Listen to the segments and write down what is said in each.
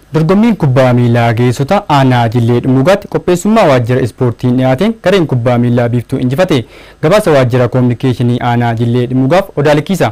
Dorgommiin kubbaa miilaa geessota aanaa Jillee Dhumugaatti qopheessummaa waajjira ispoortiin dhiyaateen gareen kubbaa miilaa biiftuu injifate gabaasa waajjira koominikeeshinii aanaa Jillee Dhumugaaf odaalikiisa.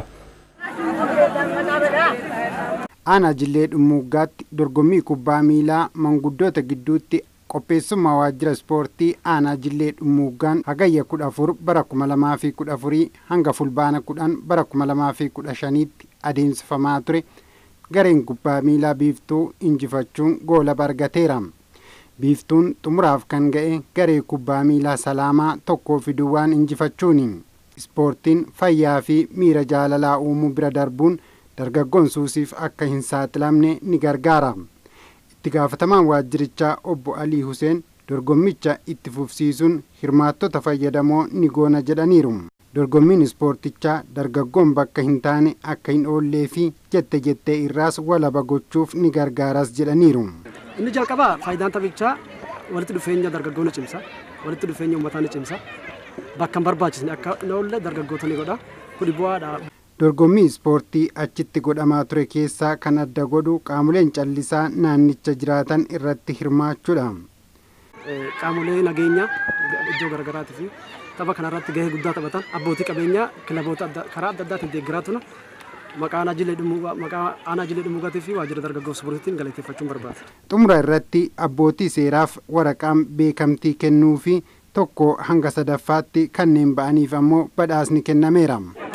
Aanaa Jillee Dhumugaatti dorgommii kubbaa miilaa manguddoota gidduutti qopheessummaa waajjira ispoortii aanaa Jillee Dhumugaan hagayya kudha afur bara kuma lamaa fi kudha afurii hanga fulbaana kudhan bara kuma lamaa fi kudha shaniitti adeemsifamaa ture. gareen kubbaa miilaa biiftuu injifachuun goola argateera. Biiftuun xumuraaf kan ga'e garee kubbaa miilaa salaamaa tokkoo fi duwwaan injifachuuni. Ispoortiin fayyaa fi miira jaalalaa uumuu bira darbuun dargaggoon suusiif akka hin saaxilamne ni gargaara. Itti gaafatamaan waajjirichaa obbo Alii Huseen dorgommicha itti fufsiisuun hirmaattota fayyadamoo ni goona jedhaniiru. dorgommiin ispoortichaa dargaggoon bakka hin taane akka hin oollee fi jette jettee irraas walaba gochuuf ni gargaaras jedhaniiru. Inni jalqabaa faayidaan taphichaa walitti dhufeenya dargaggoo ni cimsa walitti dhufeenya uummataa ni cimsa bakka hin barbaachisne akka hin oolle dargaggoota ni godha kuni bu'aadha. Dorgommii ispoortii achitti godhamaa ture keessaa kan adda godhu qaamoleen callisaa naannicha jiraatan irratti hirmaachuudha. Qaamolee nageenyaa iddoo garaagaraatii fi tapha kanarratti gahee guddaa taphatan abbootii qabeenyaa kilaboota karaa adda addaatiin deeggaraa turan maqaa aanaa jilee dhumugaatii fi waajjira dargaggoo ispoortiitiin galateeffachuun barbaada. Xumura irratti abbootii seeraaf waraqaan beekamtii kennuu fi tokko hanga sadaffaatti kanneen ba'aniif ammoo badhaasni kennameera.